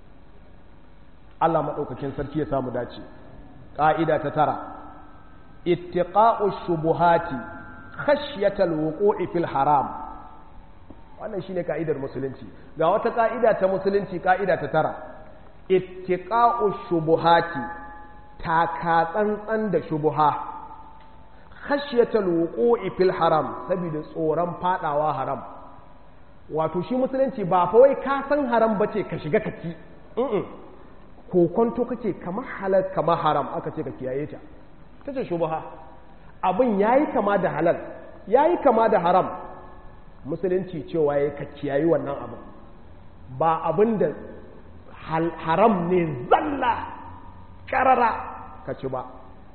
Allah madaukakin sarki ya samu dace ka'ida ta tara ittiqa'u shubuhati khashyata alwuqu'i fil haram wannan shine ka'idar musulunci ga wata ka'ida ta musulunci ka'ida ta tara ittiqa'u shubuhati taka tsantsan da shubuha khashyatal wuqu'i fil haram saboda tsoron fadawa haram wato shi musulunci ba fa wai ka san haram bace ka shiga ka ci ko kwanto kace kamar halal kamar haram aka ce ka kiyaye ta tace shubha abin yayi kama da halal yayi kama da haram musulunci cewa yayi ka kiyayi wannan abin ba abin da haram ne zalla karara ka ci ba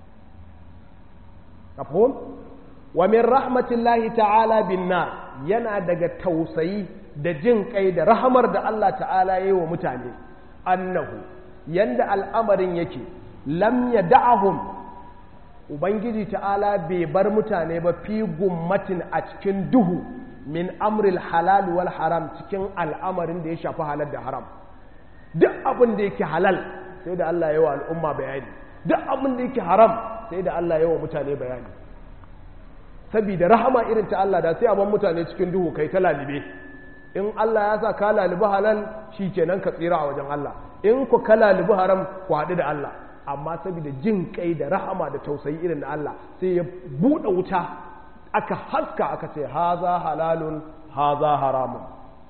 mafhum wa min rahmatillahi ta'ala bin nar yana daga tausayi da jin kai da rahamar da Allah ta'ala yayi wa mutane annahu yanda al'amarin yake lam yad'ahum ubangiji ta'ala bai bar mutane ba fi gummatin a cikin duhu min amril halal wal haram cikin al'amarin da ya shafi halal da haram duk abin da yake halal sai da Allah yawa al'umma bayani duk abin da yake haram sai da Allah yawa mutane bayani saboda rahama irin ta Allah da sai a ban mutane cikin duhu kai ta lalibe in Allah ya sa ka lalibi halal shi kenan ka tsira a wajen Allah in ku ka lalibi haram ku haɗu da Allah amma saboda jin kai da rahama da tausayi irin na Allah sai ya buɗe wuta aka haska aka ce haza halalun haza haramun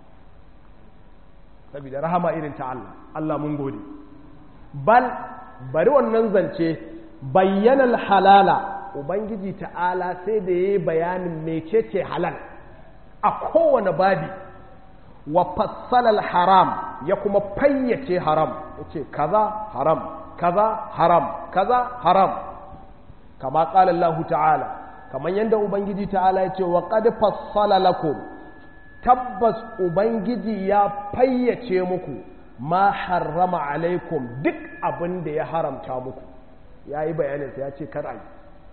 saboda rahama irin ta Allah Allah mun gode bal bari wannan zance bayyanar halala ubangiji ta'ala sai da ya yi bayanin mecece halal a kowane babi wa fassalal haram ya kuma fayyace haram ya ce kaza haram kaza haram kaza haram kama ƙala Allah ta'ala kamar yadda ubangiji ta'ala ya ce wa qad fassala lakum tabbas ubangiji ya fayyace muku ma harrama alaikum duk abin da ya haramta muku ya yi bayaninsa ya ce kar a yi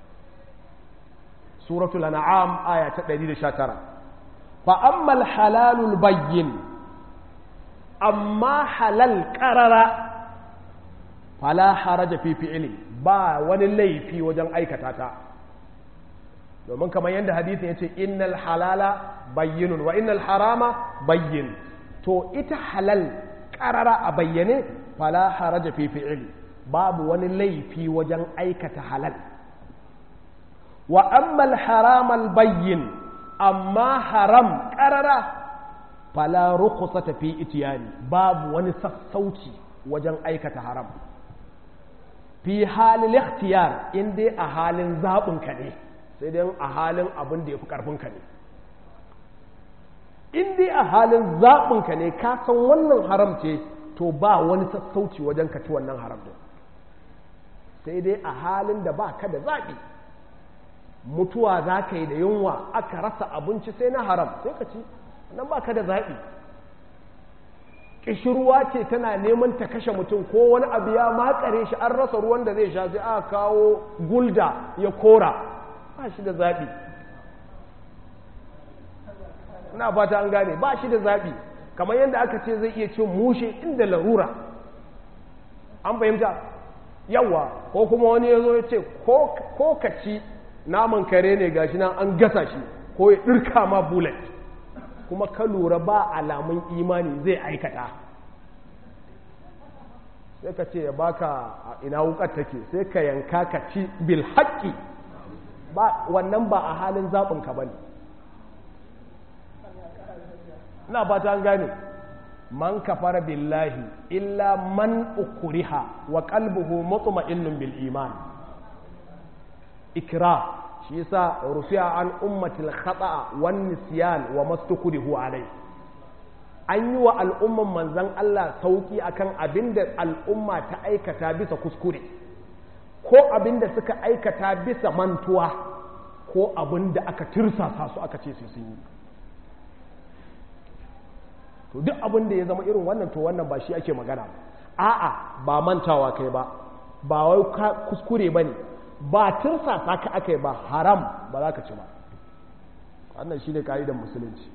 suratul an'am aya ta 119 fa ammal halalul bayyin amma halal qarara fala haraja fi fi'li ba wani laifi wajen aikata ta domin kamar yadda hadisin yace innal halala bayyinun wa innal harama bayyin to ita halal ƙarara a bayyane fala haraja fi fi'ili babu wani laifi wajen aikata halal wa ammal haramal bayyin amma haram ƙarara fala rukhsata fi itiyani babu wani sassauci wajen aikata haram fi halin ikhtiyar in dai a halin zaɓin ka ne sai dai a halin abin da ya fi ƙarfin ka ne in dai a halin zaɓin ka ne ka san wannan haram ce to ba wani sassauci wajen ka ci wannan haram din sai dai a halin da ba ka da zaɓi mutuwa za ka yi da yunwa aka rasa abinci sai na haram sai ka ci nan ba ka da zaɓi ƙishirwa ce tana neman ta kashe mutum ko wani abu ya makare shi an rasa ruwan da zai sha sai aka kawo gulda ya kora ba shi da zaɓi ina fata an gane ba shi da zaɓi kamar yadda aka ce zai iya cin mushe inda larura an fahimta yawa ko kuma wani ya zo ya ce ko ka ci naman kare ne gashi nan an gasa shi ko ya ɗirka ma bullet kuma ka lura ba alamun imani zai aikata sai ka ce ya baka ina wukar take sai ka yanka ka ci bil haƙƙi wannan ba a halin zaɓinka ba ne ina ba ta gane man kafara billahi illa man ukuriha wa qalbuhu mutma'innun bil iman ikra shi yasa rufi'a an ummatil khata'a wan nisyan wa mastukrihu alai an yi wa al'umman manzan Allah sauki akan abinda al'umma ta aikata bisa kuskure ko abinda suka aikata bisa mantuwa ko abinda aka tirsasa su aka ce su sun yi to duk abinda ya zama irin wannan to wannan ba shi ake magana a'a ba mantawa kai ba ba wai kuskure bane ba tirsasa ka aka yi ba haram ba za ka ci ba wannan shi ne ka'idar musulunci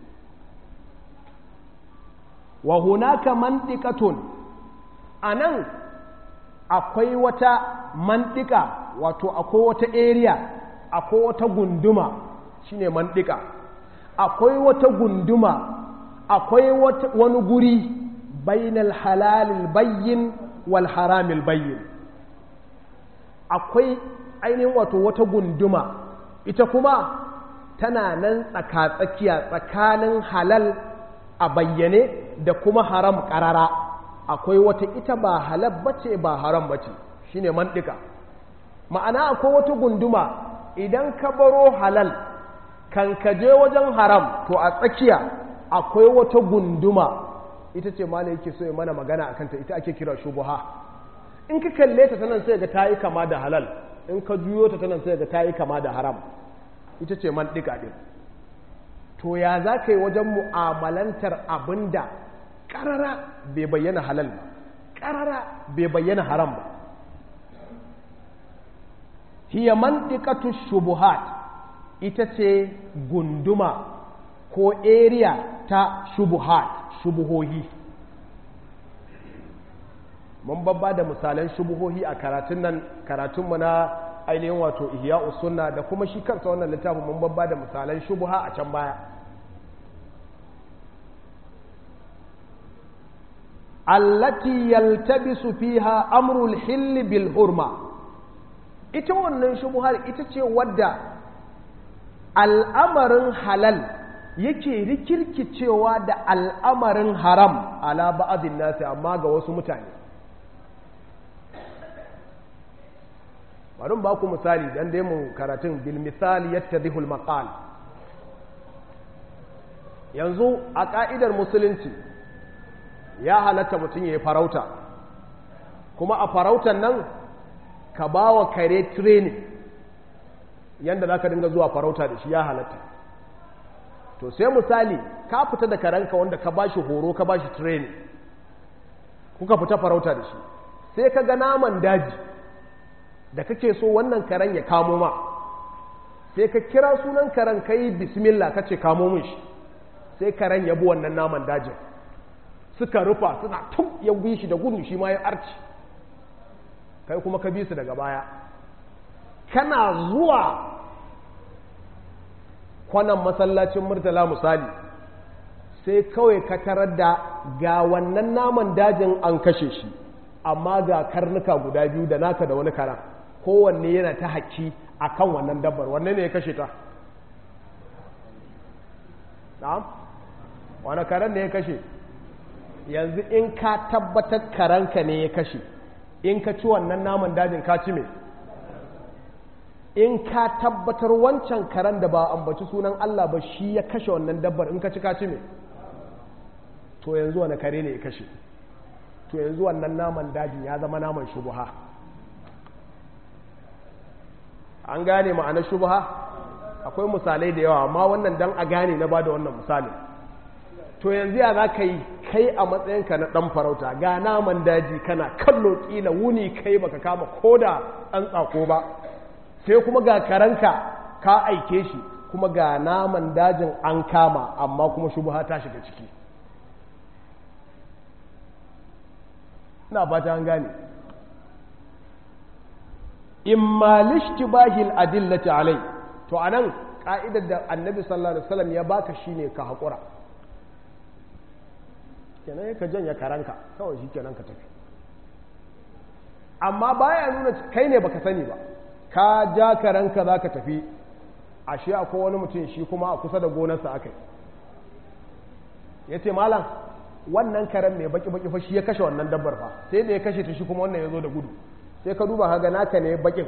wa hunaka mantikatun a nan akwai wata mantika wato akwai wata area akwai wata gunduma shine mantika akwai wata gunduma akwai wani guri bainal halalil bayyin wal haramil bayyin akwai ainihin wato wata gunduma ita kuma tana nan tsaka-tsakiya tsakanin halal a bayyane da kuma haram ƙarara akwai wata ita ba halal bace ba haram bace shine mantika ma'ana akwai wata gunduma idan ka baro halal kan ka je wajen haram to a tsakiya akwai wata gunduma ita ce ma yake so ya mana magana a kanta ita ake kira shubuha in ka kalle ta sanan sai ga ta yi kama da halal in ka juyo ta sanan sai ga ta yi kama da haram ita ce man ɗika ɗin to ya za ka yi wajen mu'amalantar abin da ƙarara bai bayyana halal ba ƙarara bai bayyana haram ba hiya mantiqatu shubuhat ita ce gunduma ko area ta shubuhat shubuhohi mun babba da misalan shubuhohi a karatun nan karatunmu na ainihin wato ihya sunna da kuma shi kansa wannan littafin mun babba da misalan shubuha a can baya allati yaltabisu fiha amrul hill bil hurma ita wannan shubuhar ita ce wadda al'amarin halal yake rikirkicewa da al'amarin haram ala ba'adin nasi amma ga wasu mutane bari ba ku misali dan dai mu karatun bil misali yattadhihul maqal yanzu a ka'idar musulunci ya halatta mutum ya yi farauta kuma a farautan nan ka ba wa kare training yadda za ka dinga zuwa farauta da shi ya halatta to sai misali ka fita da karenka wanda ka ba shi horo ka ba shi training kuka fita farauta da shi sai ka ga naman daji da kake so wannan karen ya kamo ma sai ka kira sunan karen ka yi bismillah ka ce kamo min shi sai karen ya bi wannan naman dajin suka rufa suna tun ya bi shi da gudu shi ma ya arci kai kuma ka bi su daga baya kana zuwa kwanan masallacin murtala misali sai kawai ka tarar da ga wannan naman dajin an kashe shi amma ga karnuka guda biyu da naka da wani karan kowanne yana ta haƙƙi a kan wannan dabbar wanne ne ya kashe ta na'am wani karen ne ya kashe yanzu in ka tabbatar karanka ne ya kashe in ka ci wannan naman dajin ka ci me in ka tabbatar wancan karen da ba ambaci sunan Allah ba shi ya kashe wannan dabbar in ka ci ka ci me to yanzu wani kare ne ya kashe to yanzu wannan naman dajin ya zama naman shubuha an gane ma'anar shubuha akwai misalai da yawa amma wannan dan a gane na bada wannan misali to yanzu ya za ka yi kai a matsayinka na ɗan farauta ga naman daji kana kallo ƙila wuni kai baka kama ko da ɗan tsako ba sai kuma ga karanka ka aike shi kuma ga naman dajin an kama amma kuma shubuha ta shiga ciki ina fata an gane imma lishtibahil adillati alai to anan ka'idar da annabi sallallahu alaihi wasallam ya baka shine ka hakura kenan ka janya karanka kawai shi kenan ka tafi amma baya nuna kai ne baka sani ba ka ja karanka za ka tafi ashe akwai wani mutum shi kuma a kusa da gonarsa aka yi ya ce malam wannan karen mai baki-baki fa shi ya kashe wannan dabbar fa sai da ya kashe ta shi kuma wannan ya zo da gudu sai ka duba haga naka ne bakin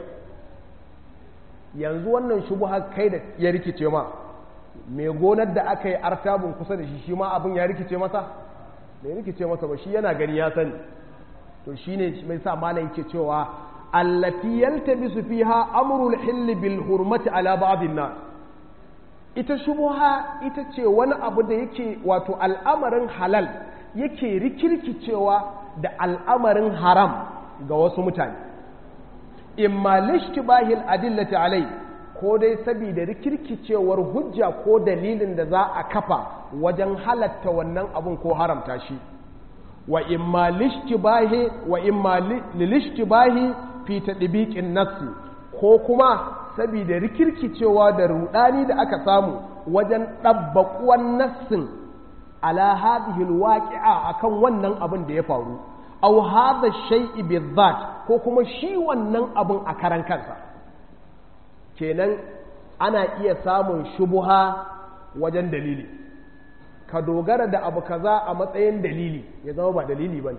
yanzu wannan shubu kai da ya rikice ma mai gonar da aka yi artabun kusa da shi shi ma abin ya rikice masa bai rikice masa ba shi yana gani ya sani to shi ne mai sa malam ke cewa allati yaltabisu fiha amrul hill bil hurmati ala ba'dhin nas ita shubuha ita ce wani abu da yake wato al'amarin halal yake rikirkicewa da al'amarin haram ga wasu mutane imma lishtibahil adillati alai ko dai saboda rikirkicewar hujja ko dalilin da za a kafa wajen halatta wannan abun ko haramta shi wa imma lishtibahi wa imma lilishtibahi fi tadbiqin nassi ko kuma saboda rikirkicewa da rudani da aka samu wajen ɗabbaƙuwan nassin ala hadhihi alwaqi'a akan wannan abin da ya faru aw hadha shay'i bizat ko kuma shi wannan abin a karan kansa kenan ana iya samun shubuha wajen dalili ka dogara da abu kaza a matsayin dalili ya zama ba dalili bane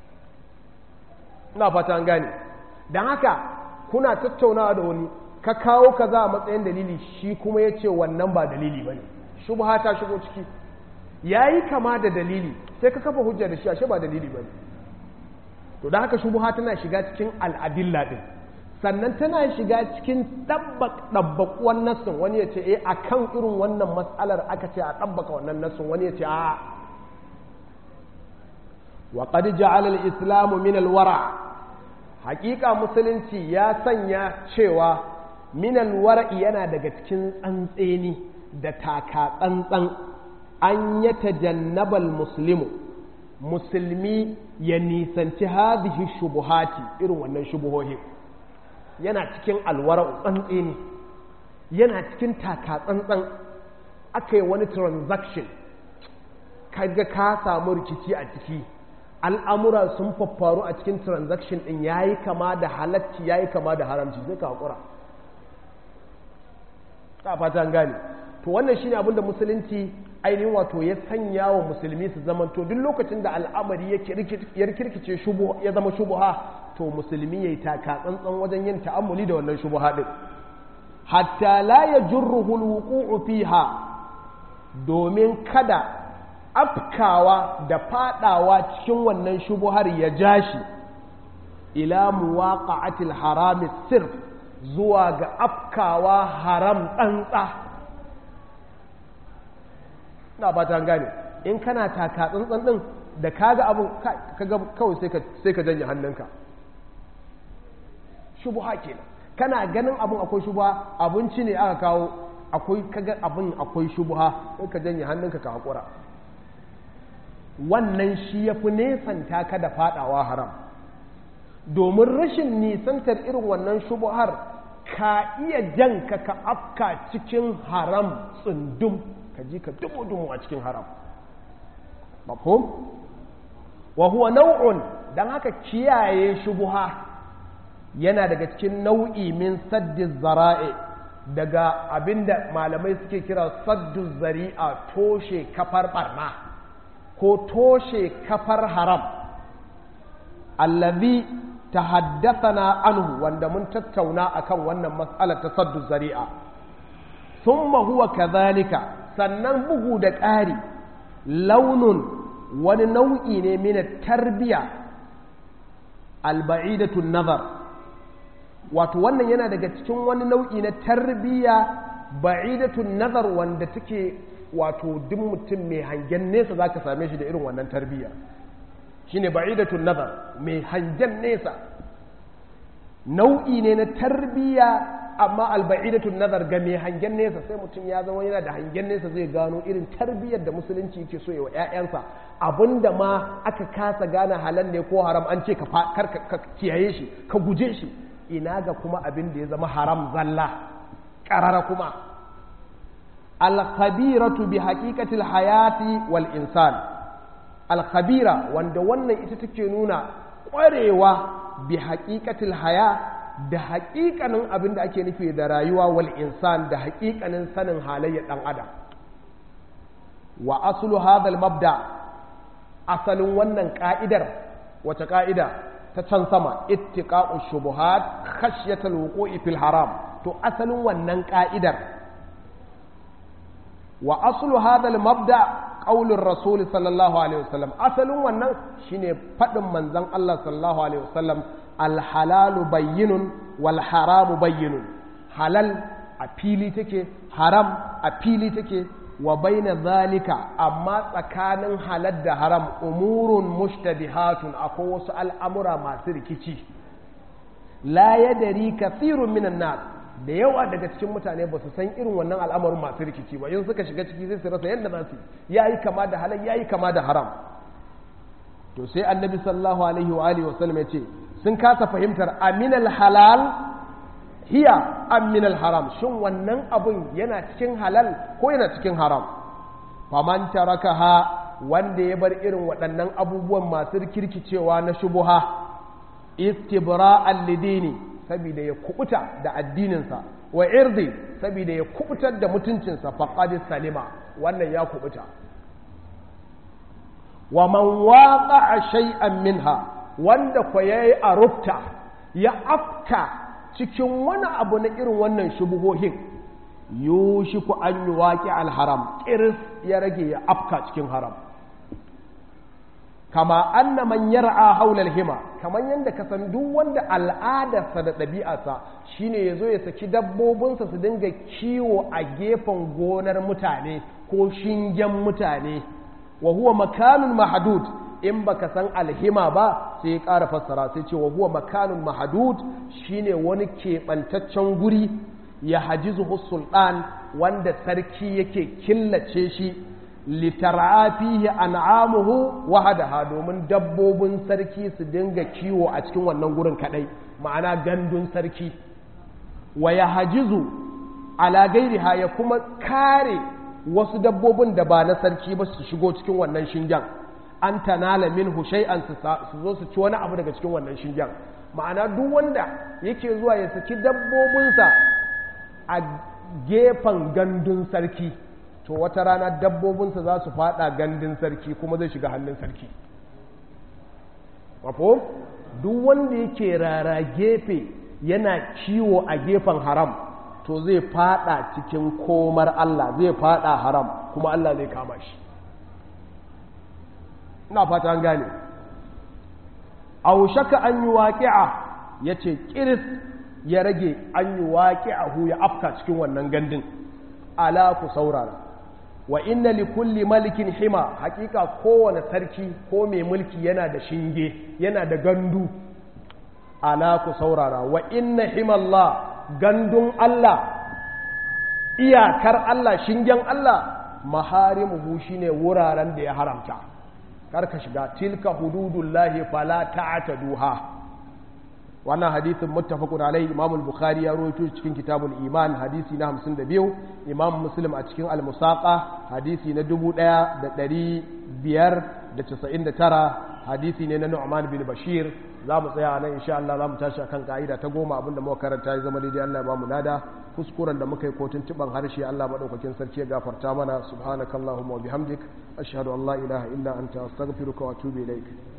ina fata an gane don haka kuna tattaunawa da wani ka kawo kaza a matsayin dalili shi kuma ya ce wannan ba dalili ba ne shubha ta shigo ciki ya yi kama da dalili sai ka kafa hujja da shi ashe ba dalili ba ne to da haka shubha tana shiga cikin al'adilla ɗin sannan tana shiga cikin ɗabbaƙuwan nassin wani ya ce eh a kan irin wannan matsalar aka ce a ɗabbaka wannan nassin wani ya ce a wa qad ja'ala al-islamu min al-wara' hakika musulunci ya sanya cewa minal wara'i yana daga cikin tsantseni da taka tsantsan an ya tajannabal muslimu musulmi ya nisanci hadhihi shubuhati irin wannan shubuhohi yana cikin alwara'u tsantseni yana cikin taka tsantsan aka yi wani transaction kaga ka samu rikici a ciki al'amura sun faffaru a cikin transaction ɗin ya yi kama da halacci ya yi kama da haramci zai ka haƙura ta fata gane to wannan shi ne abinda musulunci ainihin wato ya sanya wa musulmi su zamanto duk lokacin da al'amari ya rikirkice ya zama shubuha to musulmi ya yi taka tsantsan wajen yin ta'ammuli da wannan shubuha ɗin hatta la ya jurruhul wuqu'u fiha domin kada afkawa da fadawa cikin wannan shubuhar ya ja shi ila muwaqa'atil harami sirf zuwa ga afkawa haram tsantsa na ba ta gane in kana taka tsantsan din da kaga abin kaga kawai sai ka sai ka janye hannunka shubuha kenan kana ganin abin akwai shubuha abinci ne aka kawo akwai kaga abin akwai shubuha sai ka janye hannunka ka hakura wannan shi ya fi nesanta ka da fadawa haram domin rashin nisantar irin wannan shubuhar ka iya jan ka ka afka cikin haram tsundum ka ji ka dumu-dumu a cikin haram mafhum wa huwa nau'un dan haka kiyaye shubuha yana daga cikin nau'i min saddi zara'i daga abinda malamai suke kira saddu zari'a toshe kafar barna ko toshe kafar haram allazi tahaddathana anhu wanda mun tattauna akan wannan mas'alar ta saddu zari'a thumma huwa kadhalika sannan bugu da ƙari launun wani nau'i ne min tarbiya alba'idatu nazar wato wannan yana daga cikin wani nau'i na tarbiya ba'idatu nazar wanda take wato duk mutum mai hangen nesa zaka same shi da irin wannan tarbiya shine ba'idatun nazar mai hangen nesa nau'i ne na tarbiya amma alba'idatun nazar ga mai hangen nesa sai mutum ya zama yana da hangen nesa zai gano irin tarbiyyar da musulunci yake so wa ƴaƴansa abinda ma aka kasa gane halal ne ko haram an ce ka ka kiyaye shi ka guje shi ina ga kuma abin da ya zama haram zalla qarara kuma al-khabiratu bi haqiqatil hayati wal insan al-khabira wanda wannan ita take nuna ƙwarewa bi haqiqatil haya da haƙiƙanin abin da ake nufi da rayuwa wal insan da haƙiƙanin sanin halayyar ɗan adam wa asulu hadal mabda asalin wannan ƙa'idar wace ƙa'ida ta can sama ittiqa'u shubuhat khashyatal wuqu'i fil haram to asalin wannan ƙa'idar wa asulu hadal mabda qaulur rasul sallallahu alaihi wasallam asalin wannan shine faɗin manzon Allah sallallahu alaihi wasallam alhalalu bayyinun wal haramu bayyinun halal a fili take haram a fili take wa baina zalika amma tsakanin halal da haram umurun mushtabihatun akwai wasu al'amura masu rikici la yadari kathirun minan nas da yawa daga cikin mutane ba su san irin wannan al'amarin masu rikici ba in suka shiga ciki sai su rasa yadda za su yayi kama da halal yayi kama da haram to sai annabi sallallahu alaihi wa alihi wasallam ya ce sun kasa fahimtar aminal halal hiya aminal haram shin wannan abun yana cikin halal ko yana cikin haram faman tarakaha wanda ya bar irin waɗannan abubuwan masu kirkicewa na shubuha istibra'an lidini saboda ya kubuta da addininsa wa irdi saboda ya kubutar da mutuncinsa faqad salima wannan ya kubuta wa man waqa'a shay'an minha wanda kwa yayi arufta ya afka cikin wani abu na irin wannan shubuhohin yushiku an yuwaqi al-haram kiris ya rage ya afka cikin haram kama anna man yar'a haula al-hima kaman yanda ka san duk wanda al'adarsa da ɗabi'arsa shine yazo ya saki dabbobinsa su dinga kiwo a gefen gonar mutane ko shingen mutane wa huwa makanun mahadud in baka san alhima ba sai ya ƙara fassara sai ce wa huwa makanun mahadud shine wani keɓantaccen guri ya hajizu sultan wanda sarki yake killace shi litara fihi an'amuhu wahadaha domin dabbobin sarki su dinga kiwo a cikin wannan gurin kadai ma'ana gandun sarki wa ya hajizu ala gairiha ya kuma kare wasu dabbobin da ba na sarki ba su shigo cikin wannan shingen an tanala minhu shay'an su zo su ci wani abu daga cikin wannan shingen ma'ana duk wanda yake zuwa ya saki dabbobinsa a gefen gandun sarki to wata rana dabbobinsa za su fada gandun sarki kuma zai shiga hannun sarki wafo duk wanda yake rara gefe yana kiwo a gefen haram to zai fada cikin komar Allah zai fada haram kuma Allah zai kama shi ina fata an gane aushaka an yi waƙi'a ya ce ƙiris ya rage an yi waƙi'ahu ya afka cikin wannan gandun ala ku saurara wa inna li kulli malikin hima hakika kowane sarki ko mai mulki yana da shinge yana da gandu ala ku saurara wa inna himallah gandun Allah iyakar Allah shingen Allah maharimuhu shine wuraren da ya haramta karka shiga tilka hududullahi fala ta'taduha wannan hadithin muttafaqun alaihi imam al-bukhari ya rawaito cikin kitabul iman hadisi na 52 imam muslim a cikin al-musaqa hadisi na 1599 hadisi ne na nu'man bin bashir za mu tsaya nan insha Allah za mu tashi akan ka'ida ta goma abinda muka karanta ya zama daidai Allah ya ba mu lada kuskuren da muka yi kotun tuban harshe Allah madaukakin sarki ya gafarta mana subhanakallahumma wa bihamdik ashhadu an la ilaha illa anta astaghfiruka wa atubu ilaik